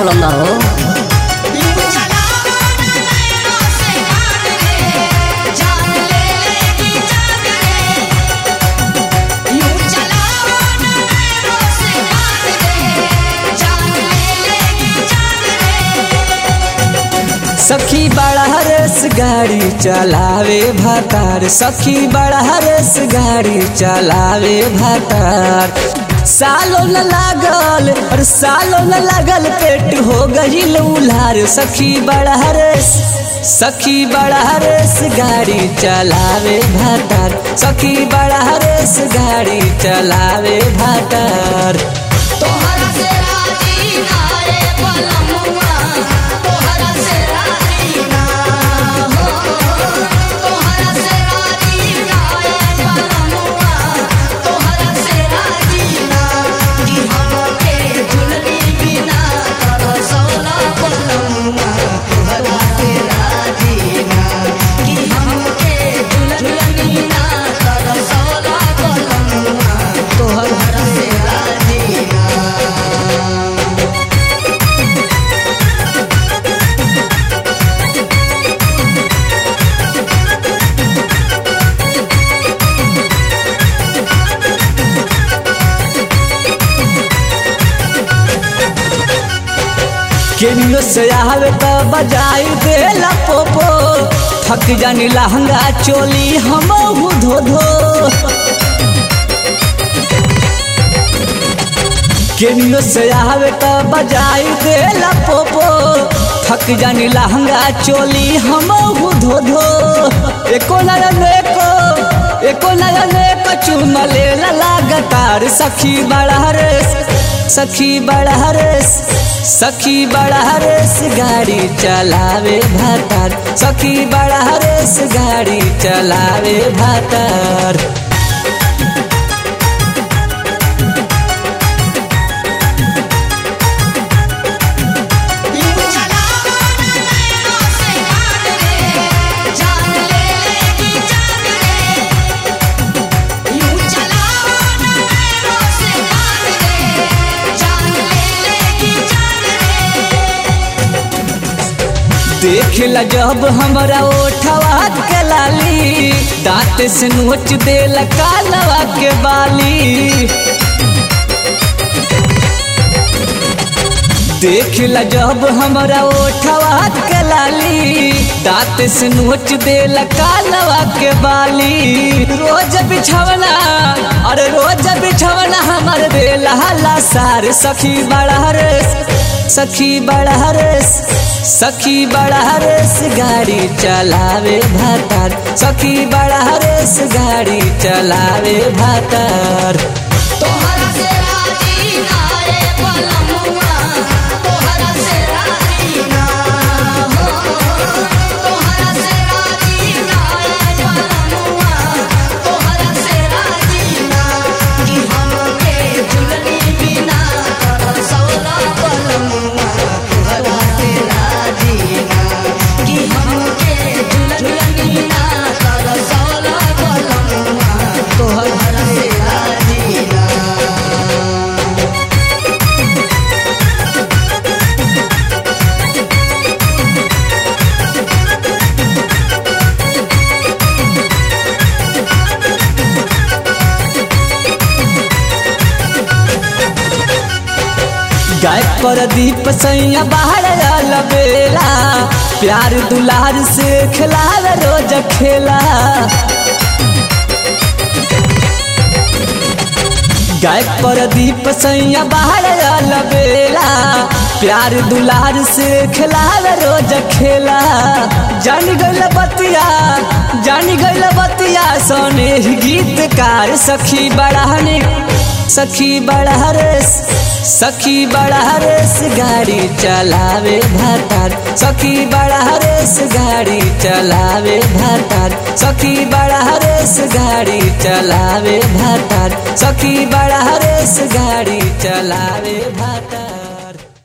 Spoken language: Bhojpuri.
प्रॉब्लम बा हो सखी बड़ा रेस गाड़ी चलावे भातार सखी बड़ा रेस गाड़ी चलावे भातार सालो न लागल और सालो न लागल पेट हो गईल उलार सखी बड़ा रेस सखी बड़ा रेस गाड़ी चलावे भातार सखी बड़ा रेस गाड़ी चलावे भातार तोहरा से राजी ना रे पलमुआ तोहरा से राजी ना हो तोहरा से राजी ना रे पलमुआ तोहरा से राजी ना कि हमके झुलनी बिना कर सोना पलमुआ तोहरा से राजी ना कि हमके झुलनी बिना कर सोना पलमुआ तोहरा से राजी ना केनियो से आवे त बजाई देला पोपो थक जानी लहंगा चोली हम धो धो केनियो से आवे त बजाई देला पोपो थक जानी लहंगा चोली हम धो धो एको नयन एको एको नयन एको चुम लेला लगातार सखी बड़ा रेस सखी बड़ा रेस सखी बड़ा रेस गाड़ी चलावे भातार सखी बड़ा रेस गाड़ी चलावे भातार देखला जब हमरा ओठवा के लाली दांत से नोच देला कालवा के बाली देखला जब हमरा ओठवा के लाली दांत से नोच देला कालवा के बाली रोज बिछवना अरे रोज बिछवना हमर देला हला सार सखी बड़ा रेस सखी बड़ा रेस सखी बड़ा रेस गाड़ी चलावे भातार सखी बड़ा रेस गाड़ी चलावे भातार तोहरा से राजी ना रे पलमुआ तोहरा से राजी ना हो तोहरा से राजी ना रे पलमुआ तोहरा से राजी ना कि हमके झुलनी बिना कर सौला पलमुआ तोहरा से राजी ना कि हमके झुलनी बिना कर सौला पलमुआ तोहरा से राजी ना गाय पर दीप सैया बाहर बेला प्यार दुलार से खिलावे रोज खेला गाय पर दीप सैया बाहर बेला प्यार दुलार से खिलावे रोज खेला जान गइल बतिया जान गइल बतिया सोने गीतकार सखी बढ़ाने सखी बड़ा रेस सखी बड़ा रेस गाड़ी चलावे भातार सखी बड़ा रेस गाड़ी चलावे भातार सखी बड़ा रेस गाड़ी चलावे भातार सखी बड़ा रेस गाड़ी चलावे भातार